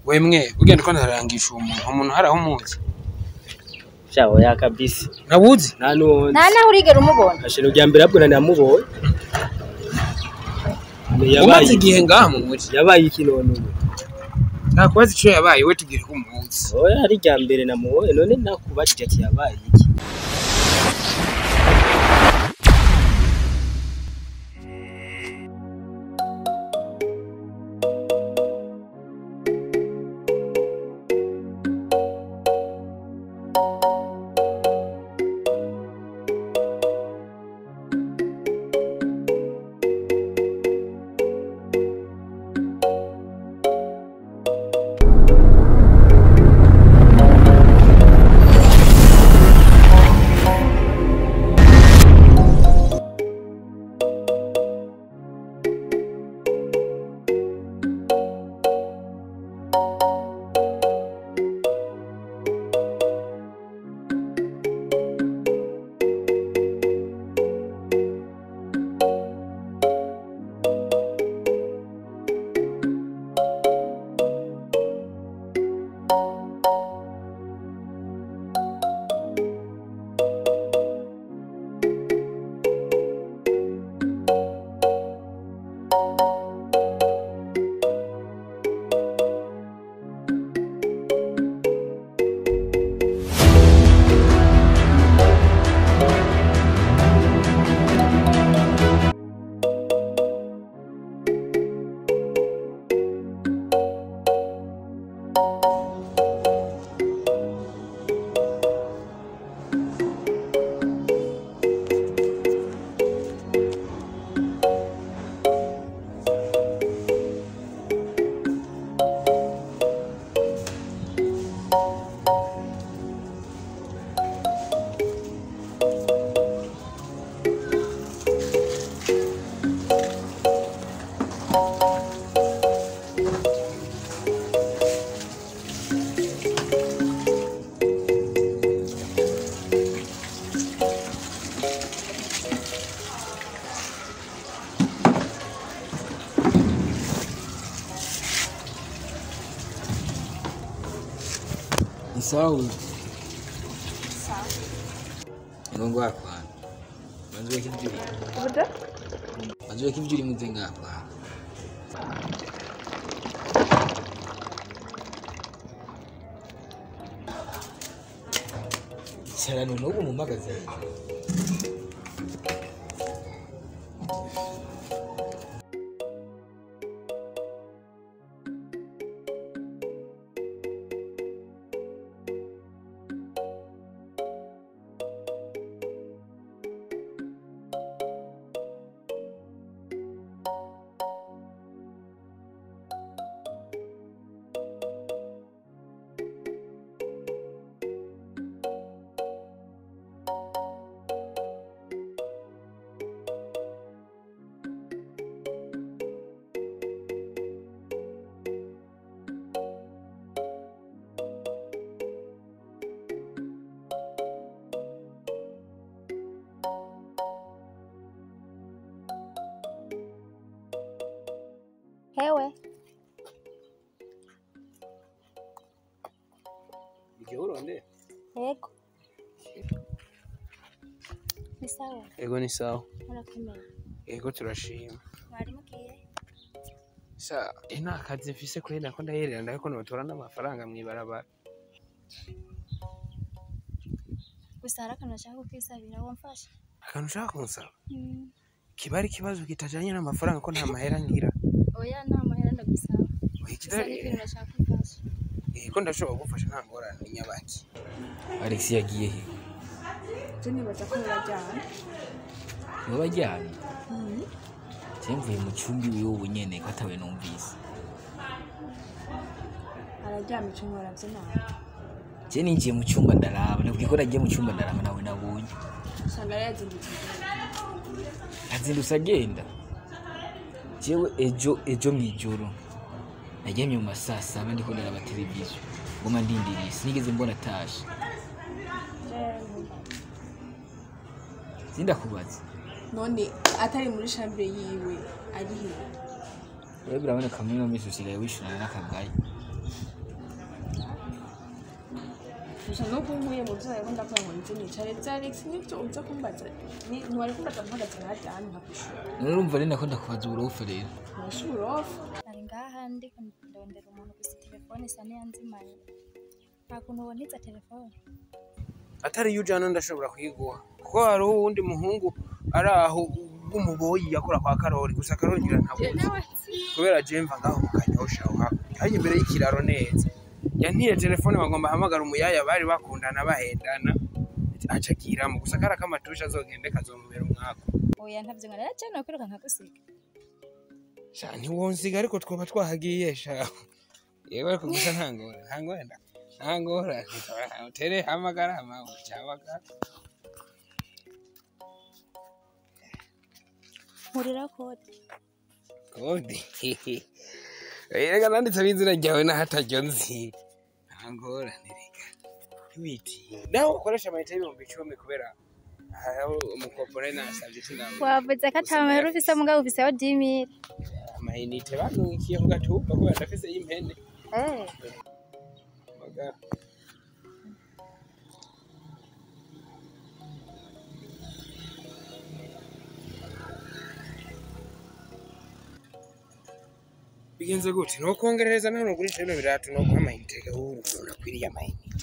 wemwe ugenda uko ntarangisha uwo muntu umuntu hari aho umuzi shaho ya kabisa nabuzi nta nundi nta naho urigera umubona ashira rya mbere abwo namubonye umaze igihe ngaha mu muji yabaye iki none ubu ntakubaza ico yabaye we tubwire ko umuzi oya ari rya mbere namubonye none nakubajije ati yabaye iki ni sawa huyu Mungu wako hapa. Manzo kitu juri. uburyo Manzo kitu juri muze ngapa. Sarano n'ubu mu magazine. hewe Igihe uronde. yego ni sawa Ego ni sawa. murakomeye Ego turashima. mwari mugiye Sa ina akazi mfise kwenda ko ndaherera ndako notora n'amafaranga mwibarabara. gusa hari akantu nashaka kukwisabira wamfasha Akantu ushaka kunsaba. Mm. Kiba ari ikibazo kitajanye n'amafaranga ko nta mahera ngira. oya nta mahera ndagusaba Oya, gusa kitari- n'ikintu nashaka kumfasha Eh, ko ndashobora kugufasha nta ngorane ni nyabaki. Alex yagiye he? je nibaza ko murajyana Niwe bajyanye je mvuye mu cumbi wiwe ubu nyene ko atawe numvise araryama icyo nkoravye nawe je ninjiye mu cumba ndaraba nabwiye ko nagiye mu cumba ndaraba nawe nabonye usanga yari yazindutse azindutse agenda jewe ejo ejo mw'ijoro naryamye mu masaa saba ndiko ndaraba televiziyo ngoma ndindiriye sinigeze mbona atashe sindakubaza none atari muri shambire yiwe ari he rero biraboneka muri ino minsi usigaye wishurana n'akagayi gusa nuko nkuye mu byo nariko ndakora ngo nzi nicare vya Alex nivyo uza kumbaza ni- ntiwari kumbaza mpagaze nahajya hano nkakwishura none urumva rero nako ndakubaza uburofa rero urashobora ofa ari ngaha ndiko ndondera umuntu gusa telefone isa niyanzimanye nta kuntu wontiza telefone atari iyo ujana ndashobora kuyiguha kuko hari uwundi muhungu ari aho w'umuboyi yakora kwa karori gusa karori ngira ntabuzi kubera jemva ngaho mu kanyosha aho hakurya hajya imbere y'ikiraro neza yantiye telefone bagomba ahamagara umuyaya bari bakundana bahendana aca akiramo gusa kari akamatusha azogende kazomubera umwaka oya ntavyo nkana cyane kwiruka nkagusiga sha ntiwonsiga ariko twoba twahagiye sha yewe ariko gusa ntangora ntangora nda ntangora utere hamagara hama ucabagara nkurira kode kode reka nanditse izina ryawe n'ahataryo nzi ntangora ntireka ntiwiti nawe ukoresha amayinite y'ibihumbi icumi kubera aho umukopore nasabye sinabona wavuze ko atamahera ufise mugabo ufiseho dimire amayinite banungikiye ku gatumba kubera ndafise y'impene magara bigenze gute nokongerereza nawe nugurisha bino biratu noguha amayinite gahuru unakwiriye amayinite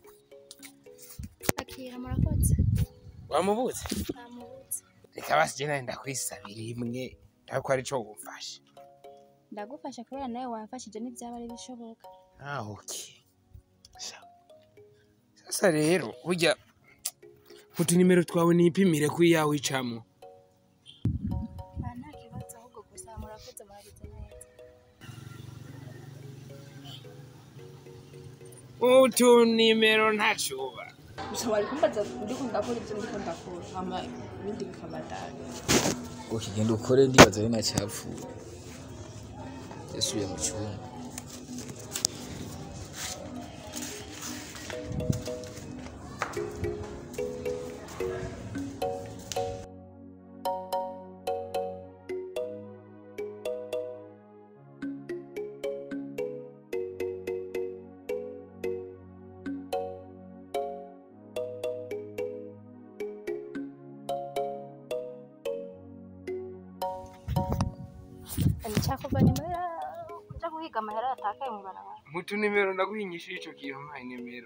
akira murakoze wamubuze namubutse reka basi je nawe ndakwisabira imwe ntabwo ari cyo wumfashe ndagufasha kubera nawe wamfashije n'ibyaba ari bishoboka Ah, okay. Sawa. Sasa rero burya utunimero twawe nipimire ku iyawe icamo nta nta kibazo ahubwo gusa murakoze murabize neza utunimero ntacuba gusa wari kumbaza ndiko ndakora ivyo ndiko ndakora hama ibindi bikabandanya ngo kigenda ukore ndibaza ari nacyapfuye yasubiye mu cyumba nicyakorwa nyuma yo kuja guhiga amahera yatakaye mu barabara mu tunimero ndaguhinyishije ico kintu mpa inimero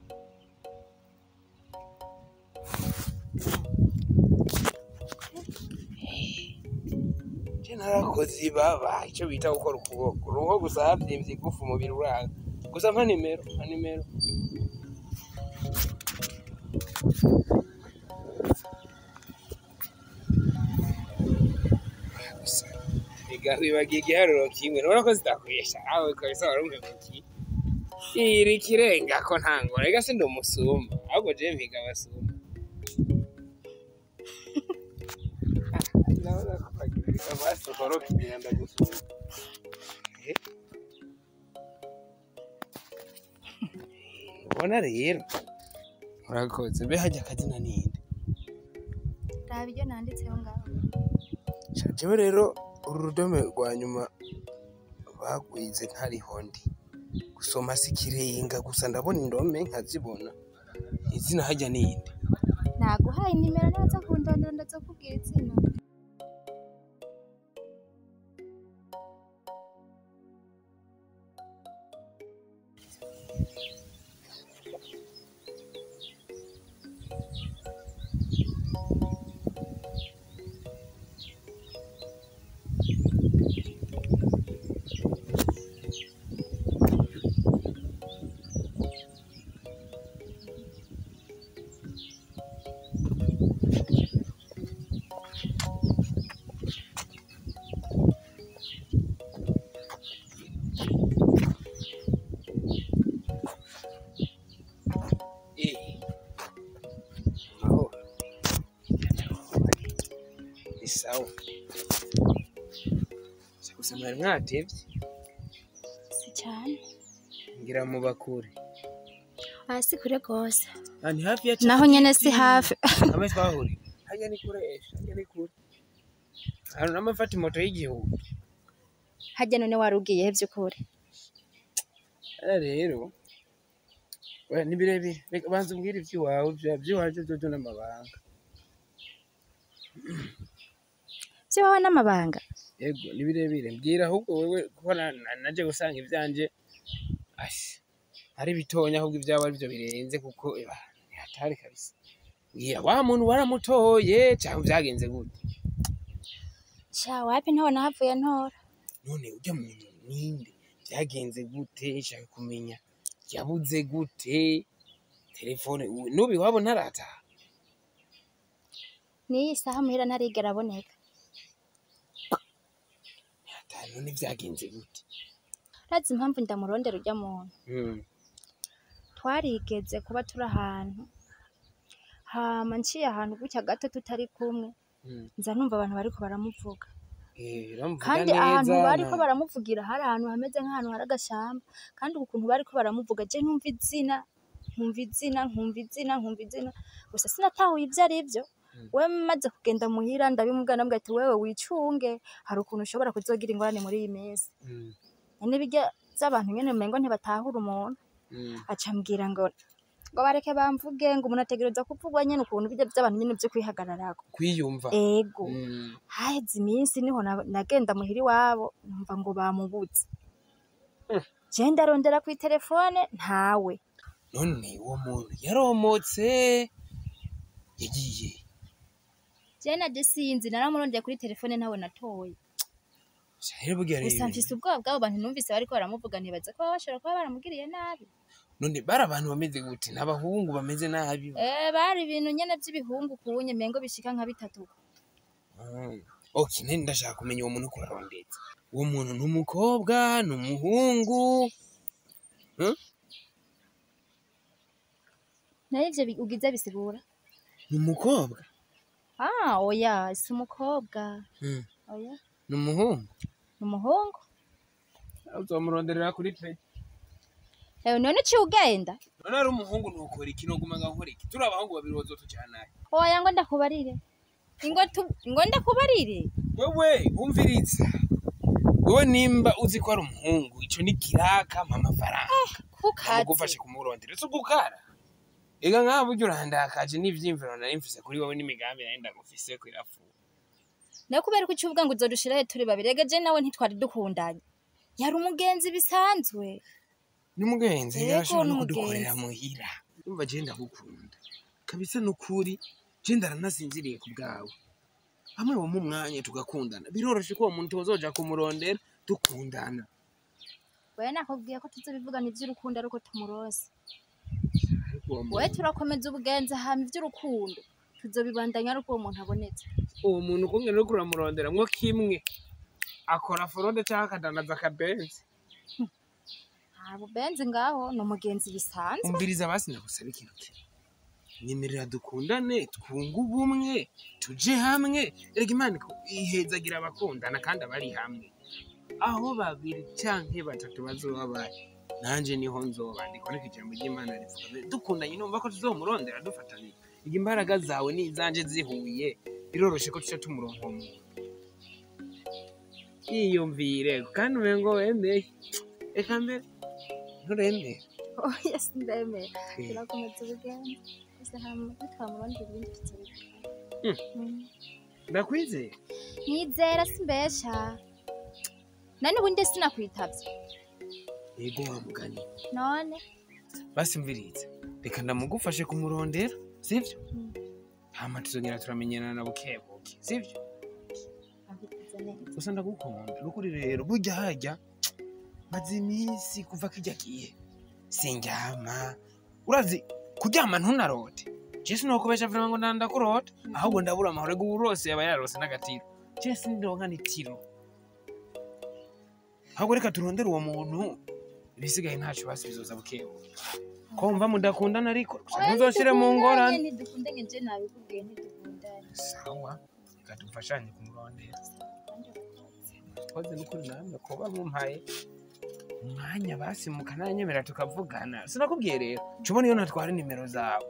je narakoze ibaba ico bita gukora ukuboko uruho gusa havyimvye igufu umubiri uranga gusa mpa nimero mpa nimero gusa bigahibagiye igiharuro kimwe nubona ko zidakwesha awe kabisa wari umpemukiye iri kirenga ko ntango rega si ndi umusumba ahubwo je mpiga abasumba ndabona ko bagirira amaso koroka imyanda gusumba Eh. ubona rero urakoze mbe hajya akazina ninde raba ibyo nanditseho ngaho jewe rero uru rudome rwa nyuma bagwize ntariho ndi gusoma si ikirenga gusa ndabona indome nkazibona izina hajya ninde naguhaye nimero naza kundondera ndaza kubwira izina Eh. Mahoro. Ni sawa. Se gusa mwari mwatevye si cyane ngira mu bakure. hasi kure rwose Ah, ni hafi ya naho nyene si hafi Hamwe twahuriye. Hajya ni kure esha, hajya ni kure. Hano namafata moto y'igihumbi. hajya none wari ugiyehe by'ukuri Ara rero Oya, ni birebire reka banza umbwire ivy'iwawe vya- vy'iwaje vyojo n'amabanga by'iwawe n'amabanga yego ni birebire mbwira ahubwo wewe kuko na- na- naje gusanga ivyanje ashi ari bitonya ahubwo ivyawe arivyo birenze kuko eba ni hatari kabisa mbwira wa muntu waramutoye canke vyagenze gute sha wapi ntawe nahavuye ntora none urya muntu ninde vyagenze gute shaka kumenya yabuze gute telefone ubu- n'ubu iwabo ntarataha n'iyi saha muhira ntarigera aboneka ntataha none vyagenze gute urazi impamvu ndamurondera urya muntu Mm, twarigeze kuba turi ahantu hama nciye ahantu gutya gato tutari kumwe mm. nza numva abantu bariko baramuvuga Eh, uramuvuga kandi ahantu neza, bariko na- baramuvugira hari ahantu hameze nk'ahantu hari agashamba kandi ukuntu bariko baramuvuga je nkumva izina nkumva izina nkumva izina nkumva izina gusa sinatahuye ivyo ari vyo we maze kugenda muhira ndabimubwira ndamubwira ati wewe wicunge hari ukuntu ushobora kuzogira ingorane muri iyi minsi Mm, nyene birya vy'abantu nyene umengo ntibatahura umuntu mm. aca ambwira ngo ngo bareke bamvuge ngo umuntu ategereza kuvugwa nyene ukuntu birya vy'abantu nyene vyo kwihagararako kwiyumva ego Mm, haheze iminsi niho na- nagenda muhira iwabo numva ngo bamubuze je ndarondera kwi telefone ntawe none uwo muntu yaromotse yagiye je naje sinzi naramurondeye kuri telefone ntawe natoye rero burya gusa rero mfise ubwoba bw'abo bantu numvise bariko baramuvuga ntibaza ko baba bashobora kuba baramugiriye nabi none bari abantu bameze gute n'abahungu bameze nabi eh bari ibintu nyene vy'ibihungu kunye mengo bishika nka bitatu Mm. ok nene ndashaka kumenya uwo muntu kurarondetse uwo muntu ni umukobwa ni umuhungu nayo ivyo bi- ugize bisigura ni umukobwa ah oya si umukobwa Mm. oya ni umuhungu ni umuhungu uzomuronderera kuri pe ewe none uciye ugenda none ari umuhungu nukora iki noguma nga nkora iki turi abahungu babiri bazotujanaye oya ngo ndakubarire ingo tu- ngo ndakubarire wewe wumviriza wewe nimba uzi ko ari umuhungu ico ni kiraka mpa amafaranga kukazi amugufashe kumurondera si ugukara ega nk'aho burya urandakaje n'ivyiyumviro nari mfise kuri wowe n'imigambi nari ndagufise ko irafuha nayo kubera ko ucuvuga ngo uzodushira he turi babiri ega je nawe ntitwari dukundanye yari umugenzi bisanzwe n'umugenzi Yego, yarashobora no n'umugenzi. kudukorera muhira umva je ndagukunda kabisa nukuri je ndaranasinziriye ku bwawe hamwe wo mu mwanya tugakundana biroroshe ko uwo muntu tuzoja kumurondera dukundana wewe nakubwiye ko tuzobivugana ivy'urukundo ariko tumurose ariko uwo wewe muntu turakomeza ubugenzi hama ivy'urukundo tuzobibandanya ariko uwo muntu abonetse uwo muntu kungene uriko uramurondera mwo kimwe akora forode canke akadandaza akabenzi nta bubenzi ngaho ni umugenzi bisanzwe umviriza basi ndagusaba ikintu kimwe nyemerera dukundane twunge ubumwe tuje hamwe erega imana iko- ihezagira abakundana kandi abari hamwe aho babiri canke batatu bazoba bari nanje niho nzoba ndikoreka ijambo ry'imana rivuga dukundanye numva ko tuzomurondera dufatanye iga imbaraga zawe n'izanje zihuye biroroshe ko tuca tumuronka uwo muntu yiyumvire kandi umengo wemeye reka mbere nturemere oya sindemera Eh. turakomeza ubugenzi gusa hama nitwamurondera ibindi tuzobivugana Mm. Mm. ndakwizeye nizera simbesha nani ubundi sinakwitavye yego wa mugani none basi mviriza reka ndamugufashe kumurondera sivyo Mm. hama tuzongera turamenyana na bukebuke sivyo abikoze neza gusa ndagukunda nukuri rero burya harya maze iminsi kuva kirya gihe sindyama urazi kuryama ntunarote je sinokubesha vrema ngo ndandakurota ahubwo ndabura amahoro ego urose yaba yarose n'agatiro je sindironka n'itiro ahubwo reka turondere uwo muntu ibisigaye ntaco basi bizoza bukebuke ko mva mudakundana ariko gusa ntuzoshire mu ngorane ntidukundanye je nabikubwiye ntidukundanye sawa reka dufashanye kumurondera kandi urakoze. koze n'ukuri namwe kuba mumpaye umwanya basi mukananyemera tukavugana sinakubwiye rero cubona iyo natwara nimero zawe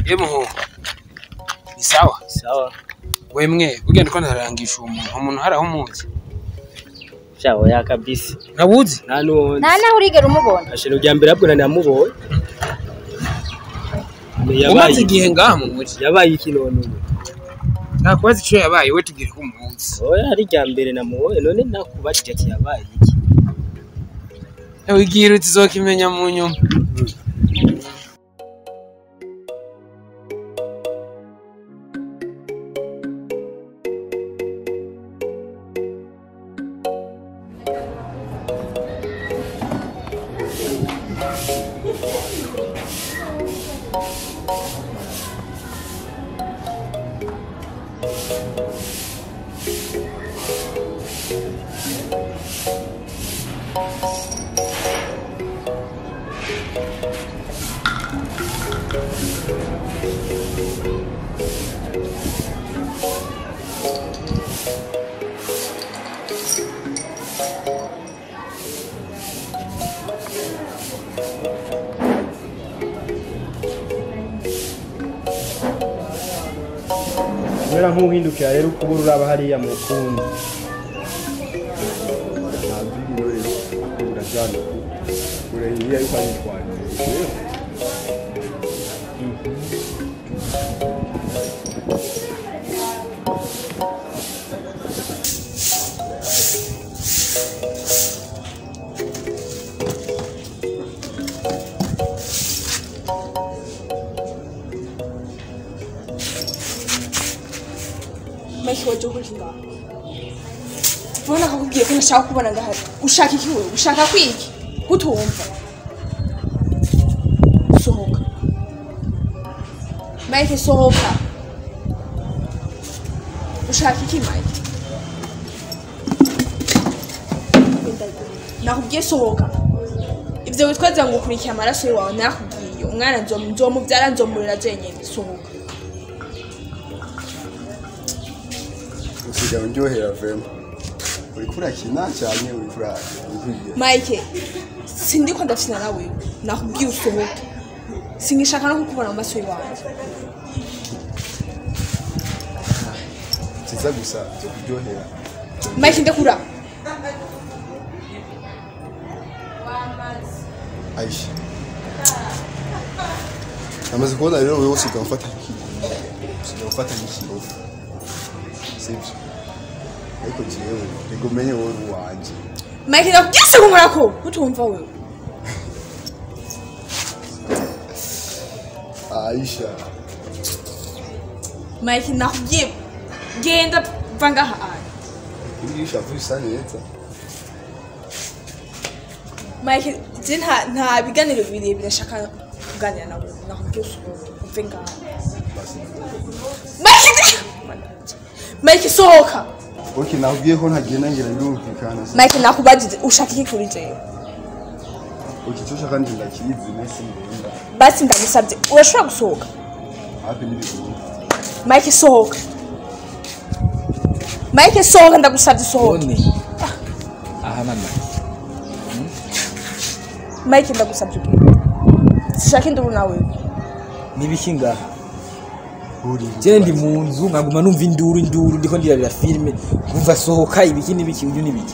ye muhungu ni sawa sawa wemwe ugenda uko ntarangisha uwo muntu umuntu hari aho umuzi shaho ya kabisa ntabuzi nta nuwundi nta naho urigera umubona ashira rya mbere abwo namubonye umaze igihe ngaha mu muji yabaye iki none ubu ntakubaza ico yabaye we tubwire ko umuzi oya ari rya mbere namubonye none nakubajije ati yabaye iki wigira uti uzokimenya mu nyuma kubera nk'uhindukira rero ukubura uraba hariya mu kundi Mike waje ukora iki ngaho ubona ko akubwiye ko ntashaka kubona ngahari ushaka iki wewe ushaka kwiki kutumva sohoka Mike sohoka ushaka iki Mike nakubwiye sohoka ibyo witwaza ngo ukurikiye amaraso yawe nakubwiye umwana nzom- nzomubyara nzomurera jenyine sohoka usigaye uryohera vema uriko urakina cyane uriko urahigira Mike sindiko ndafina nawe nakubwiye usohoke singishaka no kukubona mu maso yawe kiza gusa cyo kuryohera Mike ndekura aisha amaze kubona rero wowe usigaye ufata nk'ikigo usigaye ufata nk'ikirofu sibyo ariko jewe rego umenye wowe uri uwanje Mike ndakubwiye se kunkora ko utumva wewe aisha Mike nakubwiye genda va ngaha ari ibyo ushavu bisa neza Mike je nta nta biganiro birebire nshaka kuganira nawe nakubwiye usohoke uve ngaha basi Mike ndi- Mike sohoka ok nakubwiye ko ntagenda ngira birumvikana Mike nakubajije ushaka iki kuri jewe ok icyo ushaka ndi ndakizi nesi ngenda basi ndagusabye urashobora gusohoka hafi n'ibiguru Mike sohoka Mike sohoka ndagusabye sohoka none aha mama Mike ndagusabye ubwira sishaka induru nawe nibiki ngaha uri je ndi mu nzu nkaguma numva induru induru ndiko ndirabira filime kumva sohoka ibiki n'ibiki uyu n'ibiki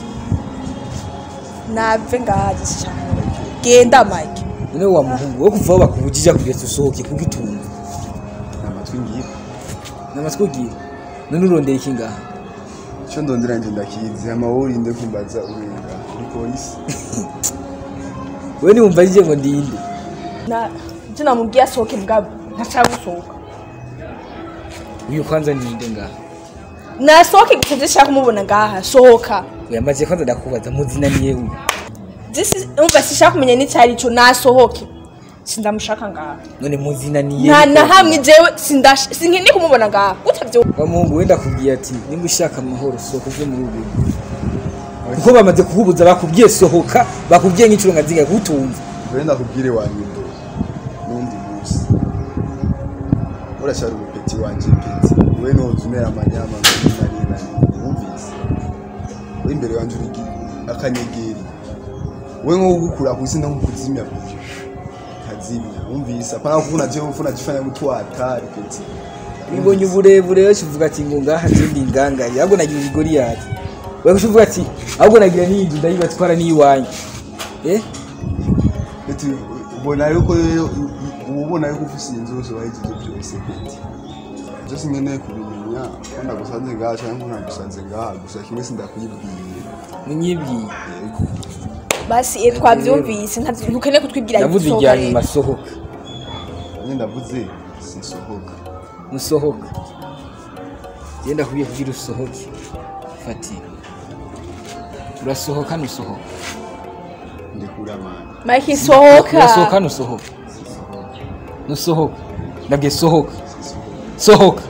nave ngaha gishyaka genda Mike none wa muhungu wo kuva aho bakubujije kugeza usohoke kuko itunga amatwi ngiye namatwi ugira none urondera iki ngaha icyo ndondera njye ndakizi hama wowe urinde kumbaza urenga uri polisi wewe niwumva rije ngo ndinde na ibyo namubwiye asohoke bwabo ntashaka gusohoka uyu kwanza ndinde ngaha nasohoke gusa ibyo nshaka kumubona ngaha sohoka uyamaze kwanza ndakubaza muzinaniye uyu This umva sishaka kumenya n'icyo ari cyo nasohoke sindamushaka ngaha none muzinaniye nta na niko- hamwe jewe sindash sinkindi kumubona ngaha utabyo wa muhungu wenda akubwiye ati nimba ushaka amahoro sohoka uve muri ubu kuko bamaze kukubuza bakubwiye sohoka bakubwiye nk'inshuro nka zingahe kutumva mbere ndakubwire wanyundo n'undi munsi uracyari umupeti wanje peti we noza umera amanyama nari nari wumvise uri imbere wanje uri akanyegeri we nko gukura ku isi no kukuzimya buryo ndazimya wumvise apana kuvuna je mfuna jifanya mtu wa hatari keti ibonye uburebure yose uvuga ati ngo ngaha zindi ngangari ahubwo nagira igoriyati wewe uvuga ati ahubwo nagira n'iyinzu ndayibatwara n'iyiwanyu eh eti ubona yuko rero uba ubona yuko ufise inzu yose wahejeje byose keti byose nkeneye kubimenya ko ndagusanze ngaha cyangwa ko ntagusanze ngaha gusa kimwe sindakuyibwiye munyibwiye yego basi eh, twavyumvise nta- ntukeneye kutwibwira ndavuze igisohoka irya rero. nyuma sohoka nyine ndavuze sinsohoka musohoka genda kubiye kugira usohoke fatira urasohoka nusohoka ndikura amana mike sohoka urasohoka nusohoka nusohoka ndabwiye sohoka sohoka